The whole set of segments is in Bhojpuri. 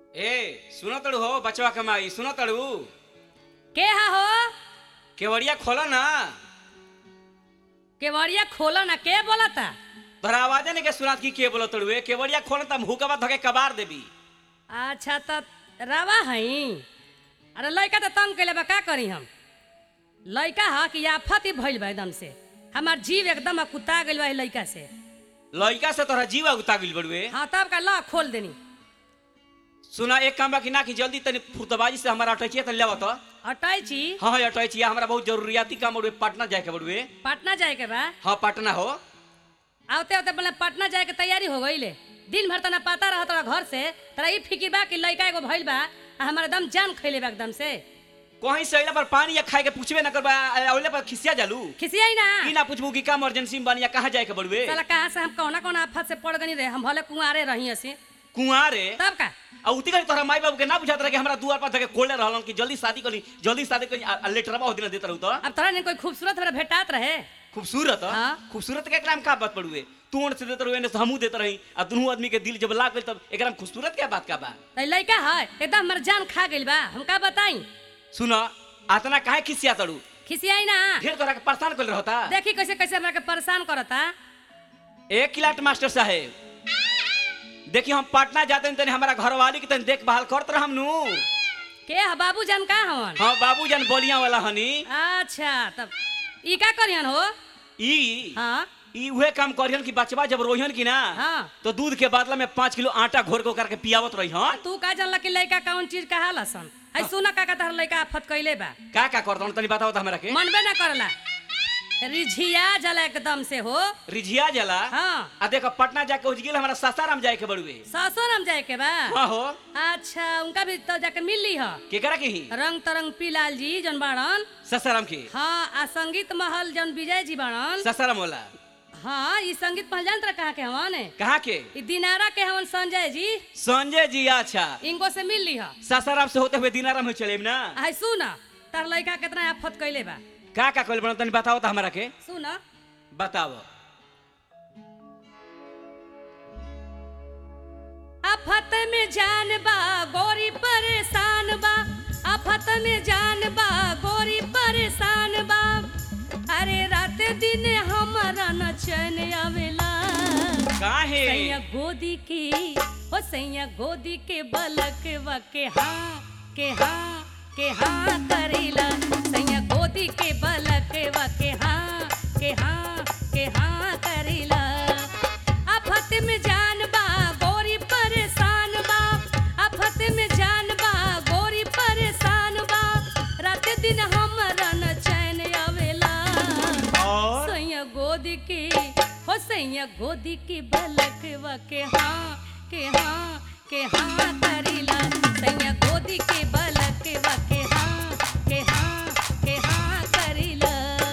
ए सुनो तड़ू हो बचवा के माई सुनो तड़ू के हा हो केवड़िया खोला ना केवड़िया खोलो ना के बोलता तोहरा आवाजे नहीं के सुनात की के बोलो तड़ू ए केवड़िया खोला त हुकवा धके कबार देबी अच्छा त रवा हई अरे लड़का तो तंग कैले बा का करी हम लड़का हा कि आफत ही भइल बा एकदम से हमार जीव एकदम कुता गइल बा ई लड़का से लड़का से तोहरा जीवा उता गइल बड़ुए हाँ तब का ला खोल देनी सुना एक काम बा कि ना कि जल्दी तनी फुर्तबाजी से हमारा अटैचिए तनी लेवा तो अटाई छी हाँ हाँ अटैचिए हमरा बहुत जरूरियाती काम बड़ुए पटना जाए के बड़ुए पटना जाए के बा हाँ पटना हो आवते आवते बोले पटना जाए के तैयारी हो गई दिन भर तना पता रहा तोरा घर से तोरा ई फिकिर बा कि लड़का एगो भइल बा आ हमारा एकदम जान खैले बा एकदम से कहीं से अइला पर पानी या खाए के पूछबे ना करबा अइले पर खिसिया जालू खिसियाई ना की ना पूछबू कि का इमरजेंसी में बानी या कहाँ जाए के बड़ुए साला कहाँ से हम कौना कौना आफत से पड़ गनी रे हम भले कुंवारे रही हसी कुंवारे तब का आ उती करी तोहरा माई बाबू के ना बुझात रहे कि हमरा दुआर पर धके कोले रहलन कि जल्दी शादी करी जल्दी शादी करी आ- आ लेटरवा हो दिन देत रहू तो अब तोरा ने कोई खूबसूरत हमरा भेटात रहे खूबसूरत हाँ। खूबसूरत के एकरा में का बात पड़ुए तू ओन से देत रहू एने से हमू देत रही आ दुनू आदमी के दिल जब लाग गइल तब एकरा में खूबसूरत क्या बात का बा त लड़का है एकदम हमर जान खा गइल बा हम का बताई सुन आतना काहे खिसिया तड़ू खिसियाई ना ढेर तोरा के परेशान कर रहता देखी कैसे कैसे हमरा के परेशान करता एक किलाट मास्टर साहेब देखिए हम पटना जाते हैं तनी हमारा घरवाली के तनी देखभाल करत रहम नु के ह बाबू जान का हवन हाँ बाबूजान बोलिया वाला हनी अच्छा तब ई का करियन हो ई हाँ ई उहे काम करियन कि बचवा जब रोहियन की ना हाँ तो दूध के बदला में पाँच किलो आटा घोर के करके पियावत रही हन तू का जानला कि लड़का कौन चीज कहा लसन है सुना का का तहर लड़का आफत कइले बा का का करत हन तनी बताओ तो हमरा के मनबे ना करला रिझिया जला एकदम से हो रिझिया जला हाँ आ देखो पटना जाके उज गेल हमारा सासाराम जाए के बड़ुए सासुरम जाए के बा हाँ हो अच्छा उनका भी तो जाके मिल ली ह केकरा के ही रंग तरंग पीलाल जी जन बाड़न सासाराम के हाँ आ संगीत महल जन विजय जी बाड़न सासाराम वाला हाँ ई संगीत महल जानत कहाँ के हवन कहाँ के ई दिनारा के हवन संजय जी संजय जी अच्छा इनको से मिल ली ह सासाराम से होते हुए दिनाराम में चले ना आई सुन तार लड़का कितना आफत कइले बा का का कइल बना तनी बताओ तो हमरा के सुन बताओ आफत में जान बा गोरी परेशान बा आफत में जान बा गोरी परेशान बा अरे रात दिन हमारा न चैन आवेला काहे सैया गोदी के ओ सैया गोदी के बलक के हाँ के हाँ के हाँ करेला सैया गोदी के बलक के हाँ के हाँ के हाँ करेला आफत में जान बा गोरी परेशान बा आफत में जान बा गोरी परेशान बा रात दिन हमरा न चैन आवेला और सैया गोदी की हो सैया गोदी की बलक के हाँ के हाँ के हाँ करीला सैया गोदी के बलक के हाँ के हाँ के हाँ करीला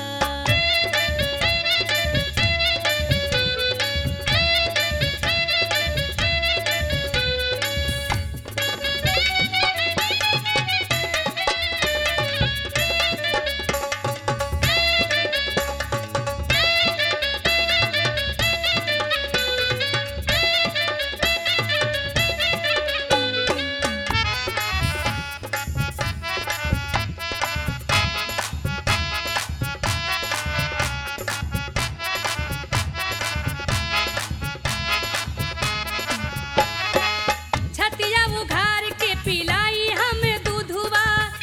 छतिया उघार के पिलाई हम दूधुआ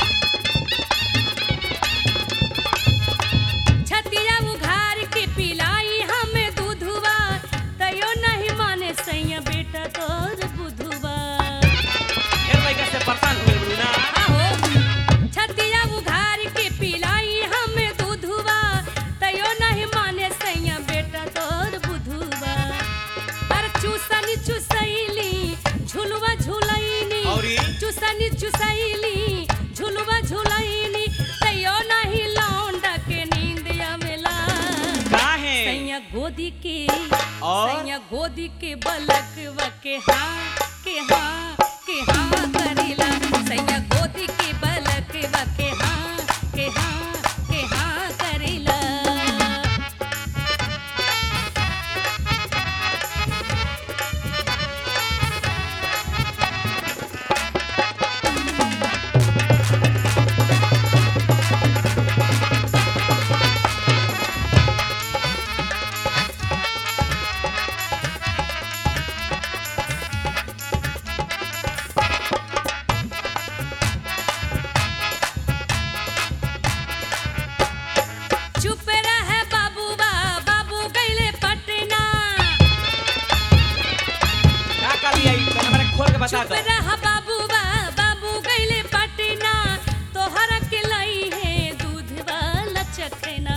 छतिया उघार के पिलाई हम दूधुआ तयो नहीं माने सैया बेटा तोर बुधुआ फिर लइका से परेशान हो गइल ना आहो छतिया उघार के पिलाई हम दूधुआ तयो नहीं माने सैया बेटा तोर बुधुआ पर चूसनी चुसैली झुलवा झुलैनी औरी? चुसनी चुसैली झुलवा झुलैनी तयो नहीं लौंडा के नींद आवेला काहे सैया गोदी के और? सैया गोदी के बलक के हाँ के हाँ के हाँ करेला सैया गोदी के बलक के हाँ के हाँ के हाँ करेला बता चुप दो रहा बाबूबा बाबू गईले पटना तोहरा के लाई है दूध वाला चखना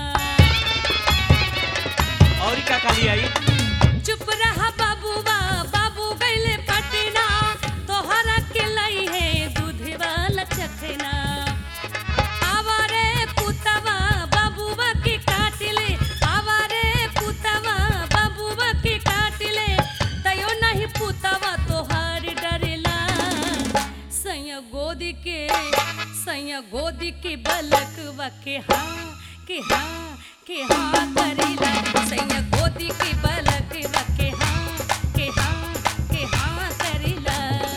और का काली आई चुप रहा बाबूबा बाबू गईले पटना तोहरा के लाई है दूध वाला चखना आवारे पुतवा बाबूबा के काट ले आवारे पुतवा बाबूबा के काट ले तयो नहीं पुतवा तोहार डरेला सैया गोद के सैया गोद के बलकवा के हाँ के हाँ के हाँ करेला सैया गोद के बलकवा के हाँ के हाँ के हाँ करेला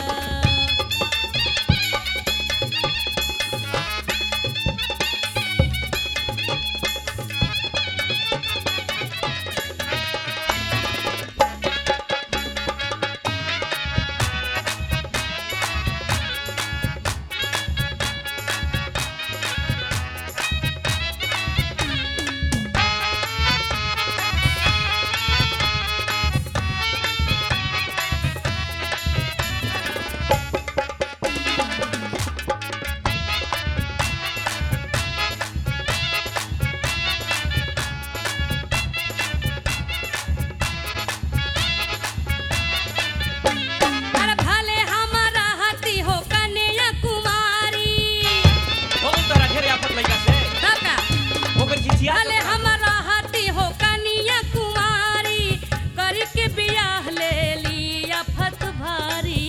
अरे भले हमारा हाथी हो कन्या कुमारी हो गई तोरा ढेर आफत लइका से दादा हो गई चिचिया भले हमारा हाथी हो कन्या कुमारी करी के बियाह ले लिया फत भारी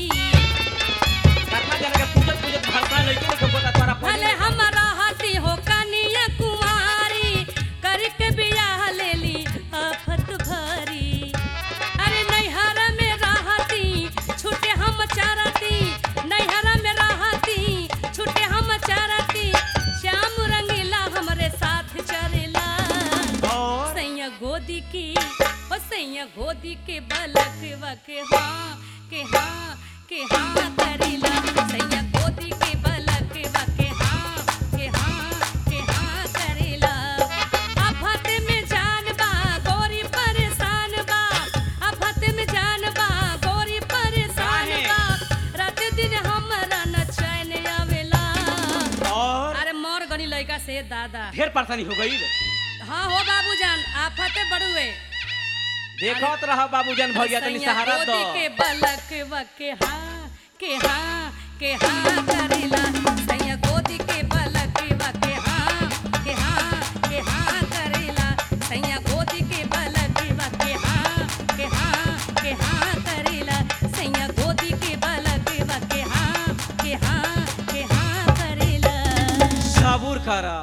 कतना जना के पूजत पूजत भरता लइके के बोता तोरा भले हमारा हाथी हो कन्या कुमारी करी के बियाह ले ली आफत भारी अरे नैहरा में रहती छूटे हम चारती नैहरा में रहती छूटे हम चारती श्याम रंगीला हमरे साथ चरेला और सैया गोदी की ओ सैया गोदी के बलक वके हाँ के हाँ के हाँ करेला सैया गोदी के बलक वके हाँ के हाँ के हाँ करेला आफत में जान बा गोरी परेशान बा आफत में जान बा गोरी परेशान काहे? बा रात दिन हमरा न चैन आवेला और अरे मोर गनी लइका से दादा ढेर परेशानी हो गई हाँ हो बाबूजान आफते बड़ुए देखत रह बाबूजान भैया तनी सैया सहारा दो गोदी के बलक वके हाँ के हाँ के हाँ करेला सैया गोदी के बलक वके हाँ के हाँ के हाँ करेला सैया गोदी के बलक वके हाँ के हाँ के हाँ करेला सैया गोदी के बलक वके हाँ के हाँ के हाँ करेला सबूर कर